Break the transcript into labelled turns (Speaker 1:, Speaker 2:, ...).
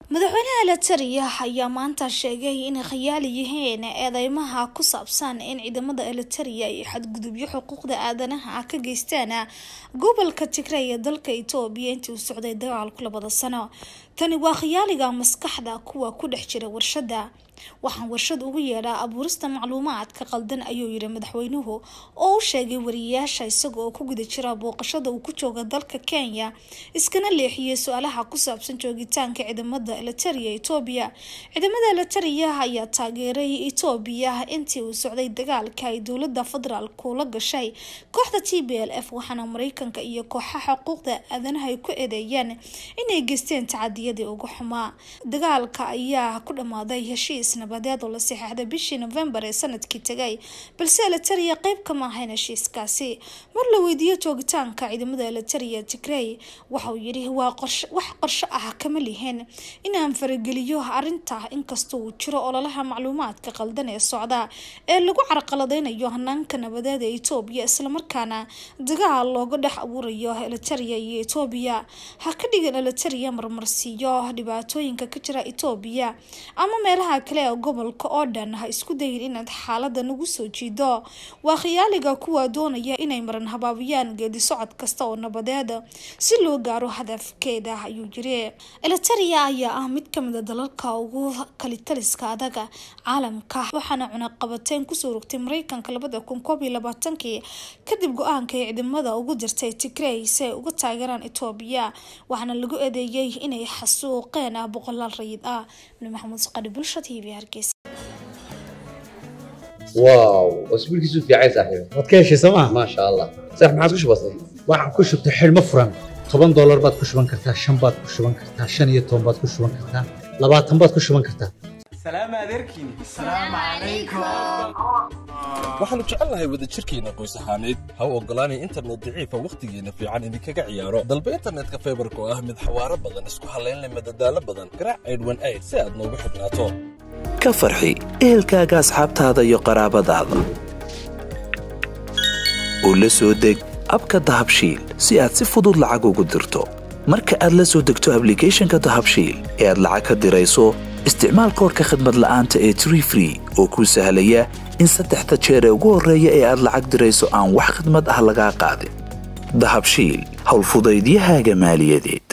Speaker 1: madaxweynaha eliteria ayaa maanta sheegay inay khayaali yihiin eedeymaha ku saabsan in ciidamada eliteria ay xadgudubyo xuquuqda aadanaha ah ka geystaan gobolka tigray ee dalka etoobiya intii uu socday dagaalku labada sano tani waa khayaaliga maskaxda kuwa ku dhex jira warshada waxaan warshad ugu yeedhaa abuurista macluumaadka qaldan ayuu yiri madaxweynuhu oo u sheegay wariyayaasha isaga oo ku guda jira booqashada uu ku jooga dalka kenya iskana leexiyey su-aalaha ku saabsan joogitaanka ciidamada eliteria etoobiya ciidamada eliteria ayaa taageeray etoobiya intii uu socday dagaalka ay dowlada federaalku la gashay kooxda t b l f waxaana mareykanka iyo kooxaha xuquuqda aadanaha ay ku eedeeyeen inay geysteen tacadiyadii ugu xumaa dagaalka ayaa ku dhamaaday heshiis nabadeed oo la saxeixday bishii novembar ee sanadkii tagay balse eliteria qeyb kama ahayn heshiiskaasi mar la weydiiyo joogitaanka ciidamada eliteria tigrey waxauu yidhi waa wax qorsho ah kama lihin inaan farageliyo arinta inkastoo uu jiro ololaha macluumaadka qaldan ee socda ee lagu carqaladeynayo hanaanka nabadeed ee etoobiya islamarkaana dagaal looga dhex abuurayo eliteria iyo etoobiya ha ka dhigan eliteria marmarsiiyo dhibaatooyinka ka jira etoobiya ama meelaha kale ee gobolka oo dhan ha isku dayin inaad xaalada nagu soo jiido waa khiyaaliga kuwa doonaya inay maran habaabiyaan geedi socod kasta oo nabadeed si loo gaaro hadafkeeda ayuu yiri eliteria ayaa ah mid kamid a dalalka ugu kalitaliska adaga caalamka waxaana cunaqabateyn kusoo rogtay mareykanka labada kun koob iyo labaatankii kadib go-aanka ay ciidamada ugu dirtay tigrey si ay uga taageeraan etoobiya waxaana lagu eedeeyey inay xasuuqeen boqolaal rayid ah maxamuud saqadhi bulsha t v hargeysa
Speaker 2: واو اسبوع كيسو في عايز صاحبي
Speaker 3: waad ka heshay sooma
Speaker 2: ما شاء الله صح ما عاد كش بسيط
Speaker 3: waxaan ku shubtay xidhmo furan toban doolar baad ku shuban kartaa shan baad ku shuban kartaa shan iyo toban baad ku shuban kartaa labaatan baad ku shuban kartaa
Speaker 4: سلام عليكم
Speaker 5: waxaannu jecelnahay wadajirkeenna qoys ahaaneed ha u oggolaanay internet daciifa wakhtigeenna fiican idinkaga ciyaaro dalba internetka faybarka oo ah mid xawaaro badan isku hallayn leh madadaalo badan garaac aydhwan ayd si aad noogu xidhnaato
Speaker 6: ka farxi ehelkaaga asxaabtaada iyo qaraabadaada oo la soo deg abka dahabshiil si aad si fudud lacag ugu dirto marka aad la soo degto ablicathonka dahabshiil ee aad lacag ka dirayso isticmaal koorka khadmad la'aanta ee tree free oo kuu sahlaya in saddexda jeer ee ugu horreeya ee aad lacag dirayso aan wax khidmad ah lagaa qaadin dahabshiil howlfudaydiyahaaga maaliyadeed